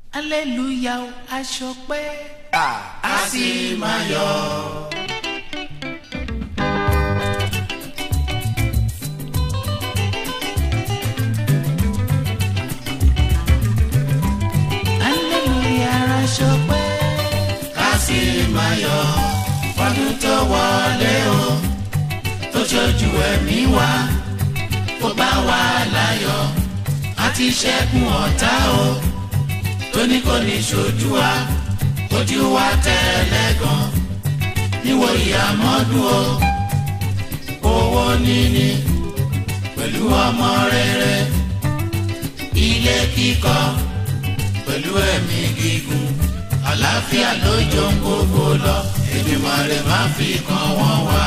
aleluya o aṣọ pé a sì máa yọ. aleluya aṣọ pé a sì máa yọ. ọdún tó wọlé o tó ṣojú ẹ̀mí wa kó bá wa láyọ̀ àti ṣẹ́gun ọ̀tá o tó ní kò ní ṣojú wa ojú wa tẹ̀lé gan níwò ìyàmọ́dún o owó níní pẹ̀lú ọmọ rere ilé kíkọ́ pẹ̀lú ẹ̀mí gígùn àlàáfíà ló jọ ń gbogbo lọ ènìmọ̀ rẹ̀ má fi kan wọ́n wá.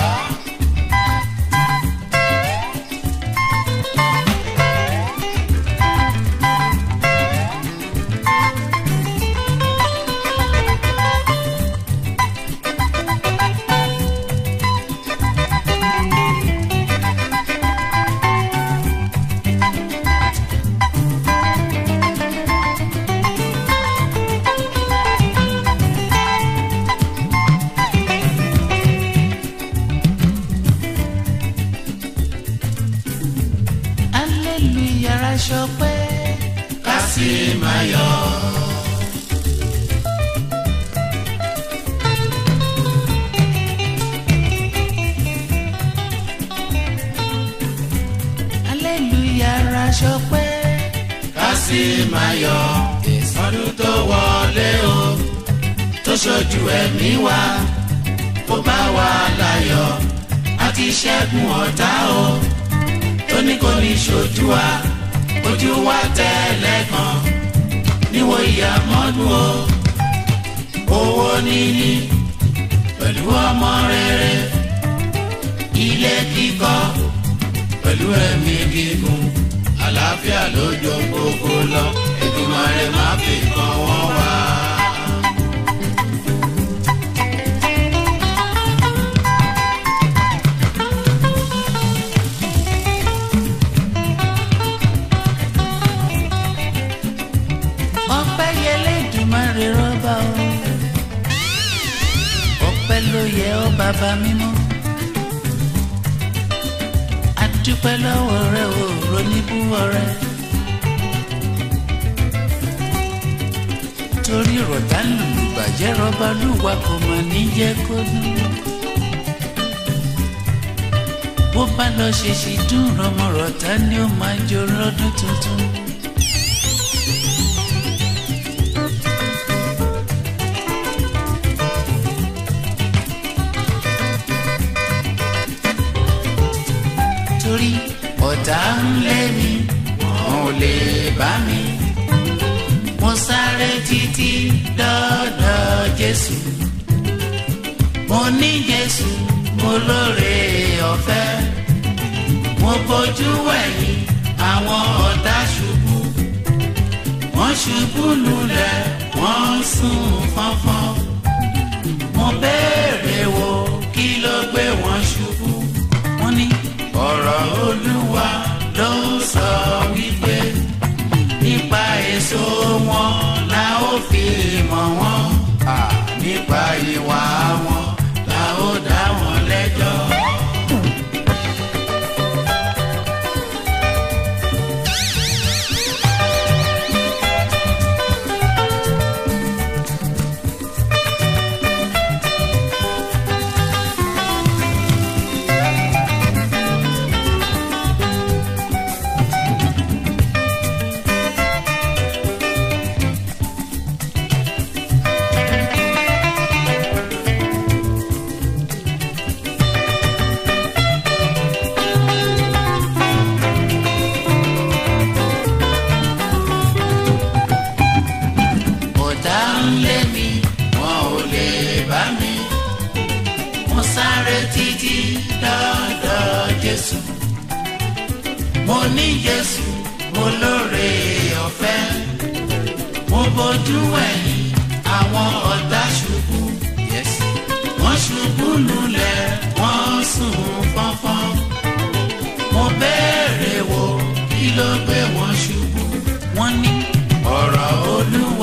aleluya aṣọ pé ká sì máa yọ. aleluya aṣọ pé ká sì máa yọ. ọdún tó wọlé o tó ṣojú ẹ̀mí wa kó bá wa láyọ̀ àti ṣẹ́gun ọ̀tá o tó ní kò ní ṣojú wa ojú wa tẹ̀lé kan níwò ìyàmọ́dún o owó níní pẹ̀lú ọmọ rere ilé kíkọ́ pẹ̀lú ẹ̀mí gígùn àlàáfíà lójó gbogbo lọ ìgbìmọ̀ rẹ̀ má fi kan wọ́n wá. ọpẹ́ yẹlé Èdùmàrè rọba o ọpẹ́ ló yẹ ọ́ bàbá mímọ́ adúpẹ́ lọ́wọ́ rẹ o roníbúwọ rẹ torí rọ̀dá lùlù bàjẹ́ rọba lùwà kò mà ní jẹ́ kó dùn bó bá lọ ṣèṣì dùn rọmọ rọ̀tá ni ó máa jó lọ́dún tuntun. torí ọ̀tá ń lé mi wọn ò lè bá mi. mo sáré títí dọ́dọ̀ Jésù mo ní Jésù mo lóore ọ̀fẹ́ mo bójú wẹ̀yìn àwọn ọ̀tá ṣubú wọ́n ṣubú lulẹ̀ wọ́n sùn fọ́nfọ́n mo béèrè wo kí ló gbé wọn ṣubú wọ́n ní ọ̀rọ̀ olúwa ló sọ wípé nípa èso wọn la ó fi mọ̀ wọ́n à, nípa ìwà wọn la ó dá wọn lẹ́jọ́. ọ̀tá ń lé mi wọn ò lè bá mi. mo sáré títí dọ́dọ̀ Jésù. mo ní Jésù mo lóore ọ̀fẹ́. mo bójú ẹ̀yìn àwọn ọ̀tá ṣubú. Yes. wọ́n ṣubú lulẹ̀ wọ́n sùn fọ́nfọ́n. mo béèrè wo kí ló gbé wọn ṣubú. wọ́n ní ọ̀rọ̀ olúwa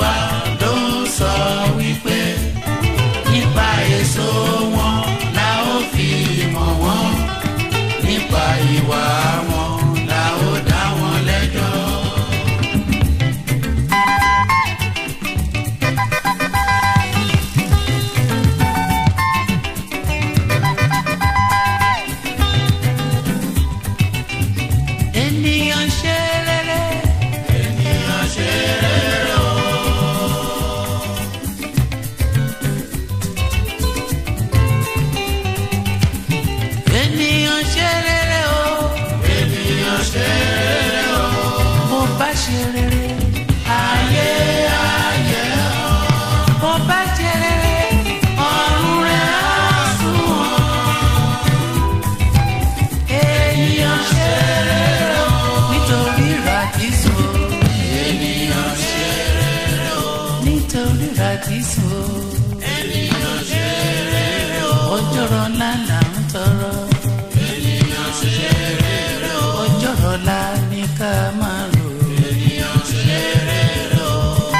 nítorí ra ti sùn o. ènìyàn ṣe rere o. ọjọ́rọ̀ ńlá là ń tọrọ. ènìyàn ṣe rere o. ọjọ́rọ̀ la ní ká máa rò. ènìyàn ṣe rere o.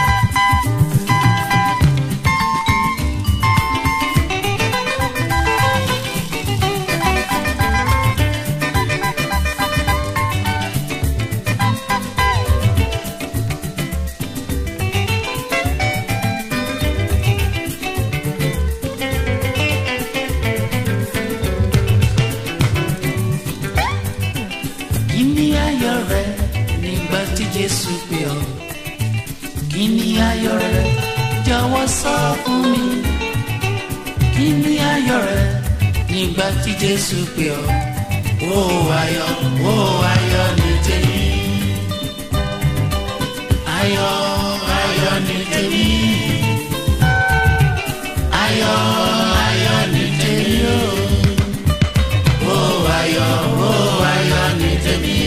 kí ni ayọ̀ rẹ nígbà tí jésù pè ọ́ kí ni ayọ̀ rẹ jọ̀wọ́ sọ fún mi kí ni ayọ̀ rẹ nígbà tí jésù pè ọ́ ó ayọ̀ ó ayọ̀ ní tèmi ayọ̀ ayọ̀ ní tèmi ayọ̀ ayọ̀ ní tèmi o ó ayọ̀ ó ayọ̀ ní tèmi.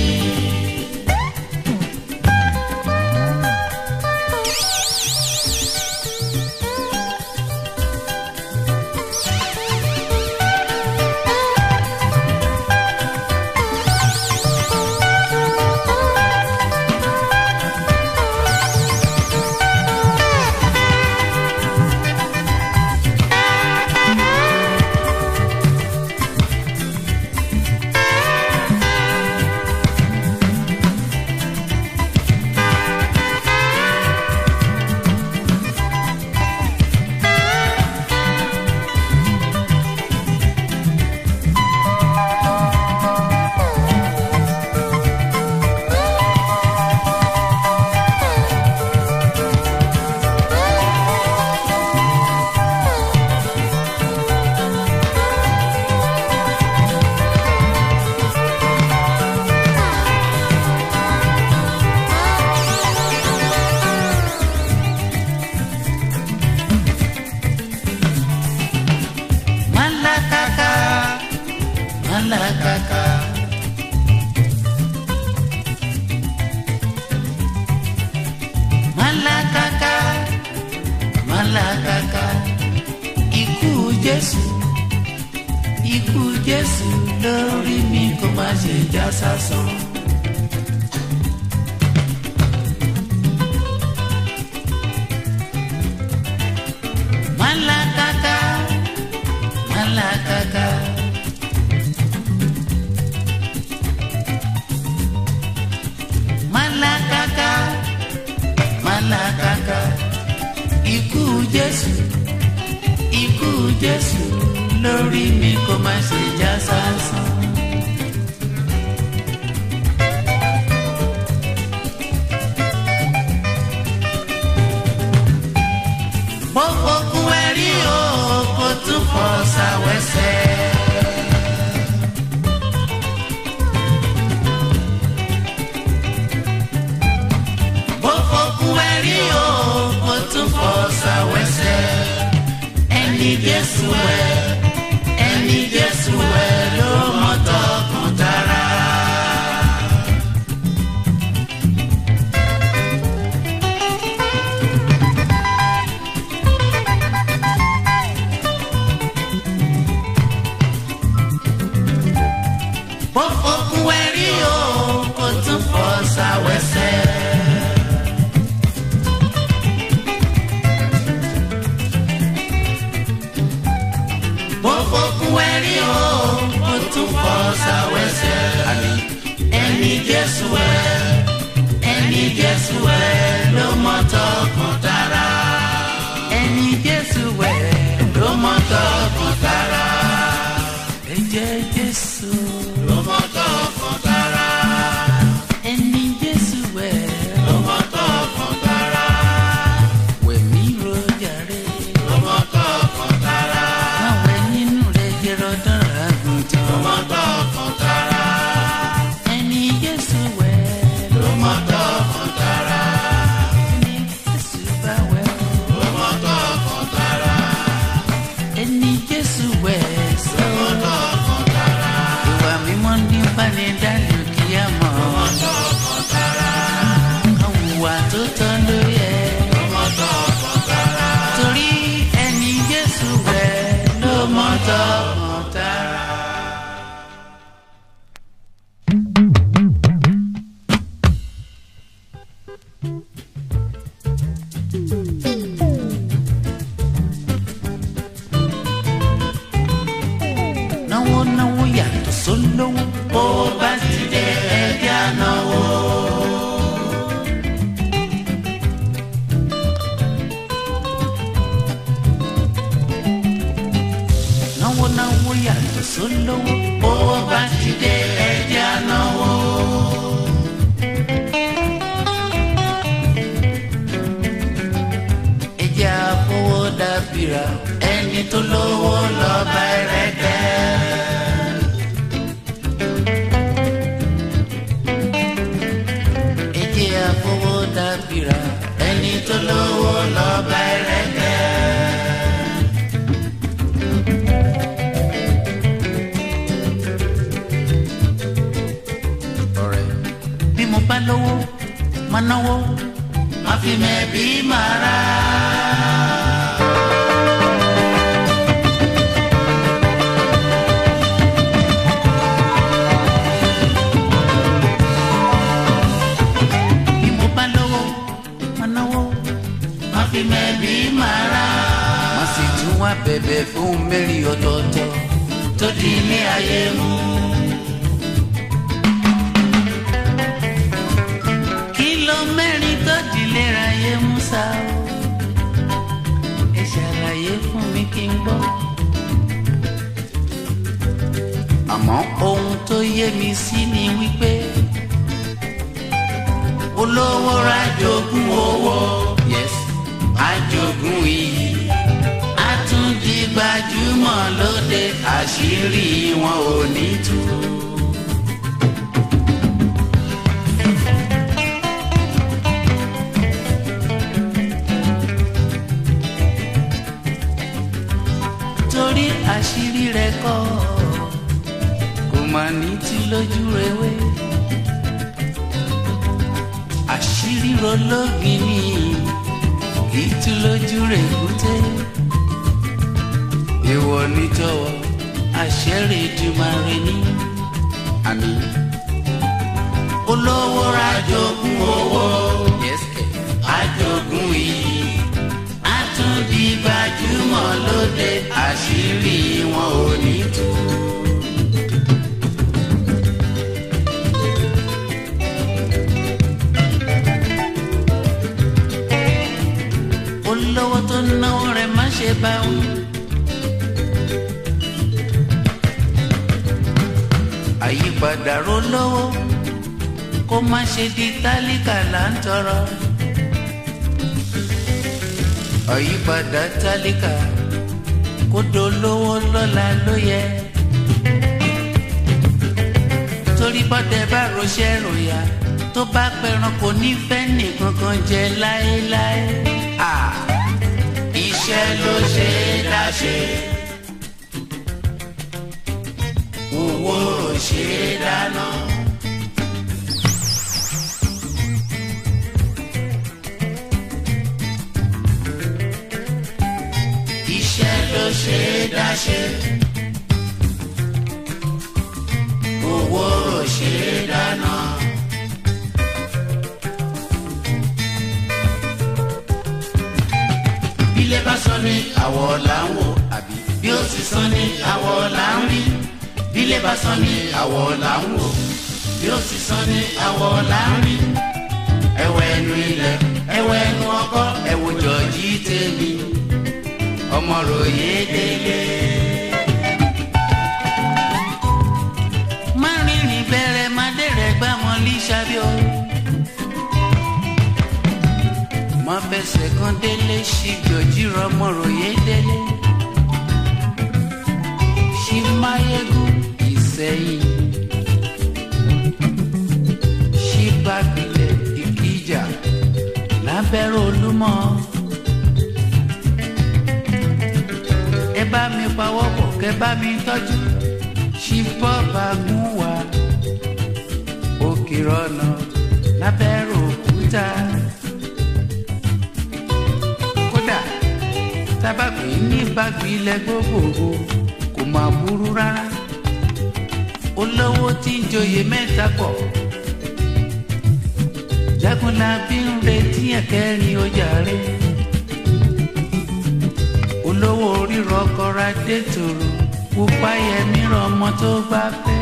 Malakaka, malakaka. Malakaka, malakaka. Ikú Jésù, ikú Jésù lórí mi kò má ṣe já sásán. Malakaka, malakaka. Malakaka, malakaka. Ikú Jésù, ikú Jésù lórí mi kò má ṣe já sásán. Gbogbo kún ẹ̀rí o, kò tún fọ́ sáwẹ́sẹ̀. Gbogbo kún ẹ̀rí o, kò tún fọ́ sáwẹ́sẹ̀. Ẹni Jésù ẹ̀, ẹni Jésù ẹ̀ ló mọ̀ tọkàn tara. Gbogbo kún ẹ̀rí o, kò tún fọ́ sáwẹ́sẹ̀. Gbogbo kún ẹ̀rí o, kò tún fọ́ sáwẹ́sẹ̀. Ẹni Jésù ẹ̀, ẹni Jésù ẹ̀ ló mọ̀ tọkàn tara. Ẹni Jésù ẹ̀ ló mọ̀ tọkàn tara. Ẹ̀jẹ̀ Jésù ló mọ̀ tọkàn tara. ẹni Jésù ẹ̀ ló mọ̀ tọkàn tara. wẹ̀mí rojàre. ló mọ̀ tọkàn tara. Máwẹ̀ nínú rẹ̀ jẹ́rọ dára gùntàn. ló mọ̀ tọkàn tara. Ẹni Jésù ẹ̀ ló mọ̀ tọkàn tara. náwó náwó yàtọ̀ sólówó bó bá ti dé ẹ̀jẹ̀ náwó. náwó náwó yàtọ̀ sólówó bó bá ti dé ẹ̀jẹ̀ náwó. ẹ̀jẹ̀ àfọwọ́ dàbíra ẹni tó lówó lọ́ba ẹ̀rẹ́kẹ́. ẹ̀jẹ̀ àfọwọ́ dàbíra ẹni tó lówó lọ́ba ẹ̀rẹ́kẹ́. ọ̀rẹ́ bí mo bá lówó máa náwó máa fi mẹ́bí máa rà. bí mo bá lówó máa náwó máa fi mẹ́bí máa rà. má sì tún wá bẹ̀bẹ̀ fún mẹ́rin ọ̀tọ̀ọ̀tọ̀ tó di ilé ayé mú. kìlọ̀ mẹ́rin tó dìlé ráyé musa o ẹ ṣàlàyé fún mi kí n gbọ́. àmọ́ ohun tó yé mi sí ni wípé olówó rájogún owó yes àjogún iyì àtúndì gbajúmọ̀ lóde àṣírí wọn ò ní tú. torí àṣírí rẹ̀ kọ́ kò má ní tí lójú rewé àṣírí rológin ni kì í tú lójú rẹ̀ kúté ìwọ nítọ́wọ́ àṣẹrè dùmarè ní àmì olówó rájogún owó àjogún iyì àtúndì gbajúmọ̀ lóde àṣírí wọn ò ní tú. olówó tó náwó rẹ̀ má ṣe bá wí. àyípadà rolówó kó má ṣe di tálíkà là ń tọrọ àyípadà tálíkà kó dolówó lọ́la ló yẹ. torí bọ́dẹ bá roṣẹ́ ròyà tó bá pẹran kò ní fẹ́ nìkankan jẹ láéláé. Ah, iṣẹ́ ló ṣe é dáṣe. owó ò ṣe é dáná. iṣẹ́ ló ṣe é dáṣe. owó ò ṣe é dáná. bílé bá sọ ní àwọ̀ là ń wò àbí bí ó sì sọ ní àwọ̀ là ń rí. bílé bá sọ ní àwọ̀ là ń wò bí ó sì sọ ní àwọ̀ là ń rí. ẹwẹ́ ẹnu ilẹ̀ ẹwẹ́ ẹnu ọkọ ẹwù jọ̀ọ́jì tèmi ọmọ ròyé délé. má rìnrìn bẹ̀rẹ̀ má dẹ̀rẹ̀ gbá mọ́ líṣàbí o. má fẹsẹ̀ kan délé ṣì jọ̀jí rọmọ ròyé délé. ṣì máyégún ìsẹ̀yìn. ṣì bàgbìlẹ̀ ìkìjà lábẹ́rẹ́ olúmọ. ẹ bá mi pawọ́ pọ̀ kẹ́ bá mi tọ́jú ṣíbọ́ bá gún wa òkè rọ̀nà lábẹ́rẹ́ òkúta. kódà tábàgbé ní bágbé ilẹ̀ gbogbogbò kò máa burú rárá olówó tí ń joyè mẹ́ta pọ̀ jagunlabi ń retí ẹ̀kẹ́rin ojàre olówó rírọ kọra dé tòrò pupa yẹmí rọmọ tó bá fẹ́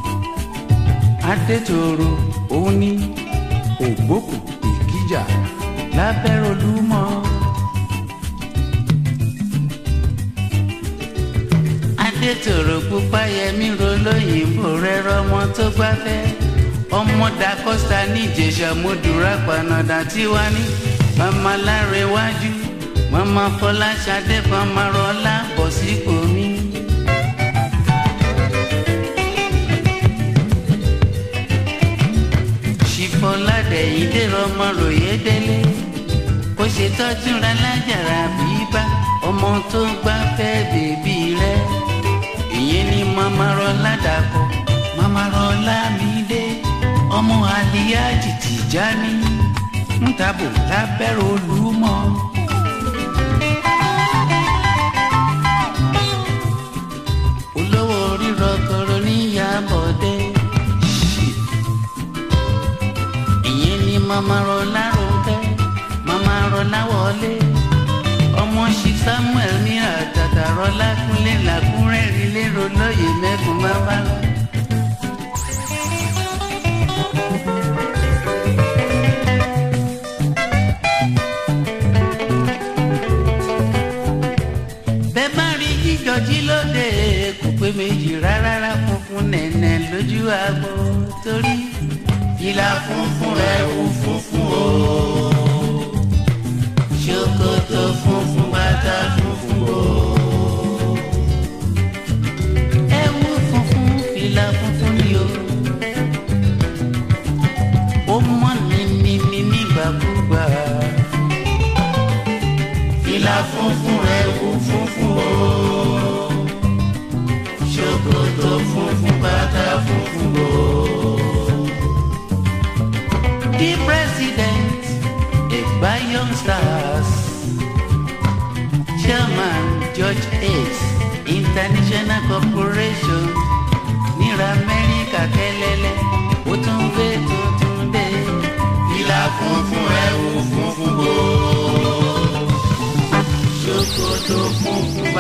adétòrò òun ní ògbókù ìkíjà lábẹ́rẹ́ olúmọ. adétòrò pupa yẹmí rolóyìnbó rẹ rọmọ tó bá fẹ́ ọmọ dakosta níjẹsà mọdúrà panadà tiwa ní mama lárẹwájú mama fọláṣadé mama rọlá bọ̀ sípò mi. ṣìfọládẹ̀yìn dèrò ọmọ ròyé délé kó ṣe tọ́jú ra lájàrá bíbá ọmọ tó gbá fẹ́ bèbí rẹ ìyẹn ni mama rọlá dàpọ̀ mama rọlá mi dé ọmọ àlìyájì Tìjání ń tabò lábẹ́rẹ́ olúmọ. olówó rírọ kọrọ níyàbọ̀dé ìyẹn ni mama rọlá ronke mama rọlá wọlé ọmọ ṣì samuel ní àtàtà rọlá kúnlé làkúrẹ́rì lérò lóye mẹ́kùn bàbá lọ. bẹ́ẹ̀ bá rí jíjọjí lóde kò pé méjì rárá funfun nẹ̀nẹ̀ lójú agbo torí ìlà funfun rẹ̀ wù funfun o. ṣòkòtò funfun bàtà funfun o. ẹ̀wù funfun fìlà funfun ni o. ó mọ́ ni ni ni nígbàkúgbà. ìlà funfun rẹ̀ wù funfun o. ṣòkòtò funfun bàtà funfun o. The president, Egba Young Stars, Chairman George H. International Corporation, Nira Amẹ́ríkà kẹ́lẹ́lẹ́, ó tún gbé tuntun dé. ìlà funfun rẹ̀ wù funfun o. ṣòkòtò funfun